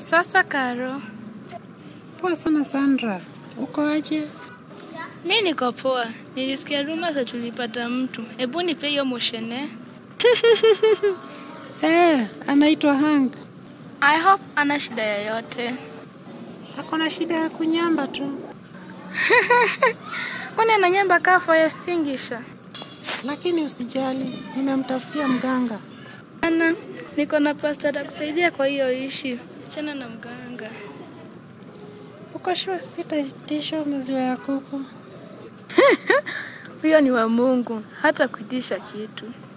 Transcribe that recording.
Sasa Karo, Poa sana Sandra, uko aje? mi niko poa. Nilisikia ruma za tulipata mtu. Hebu nipe hiyo moshene. Eh, anaitwa Hank. I hope ana shida yoyote. Ako na shida ya kunyamba tu, Kwani ananyamba kaa fire extinguisher? lakini usijali, nimemtafutia mganga. Ana, niko na pasta atakusaidia kwa hiyo ishi. Achana na mganga. Uko sure sitaitisha maziwa ya kuku? Huyo ni wa Mungu, hata kuitisha kitu.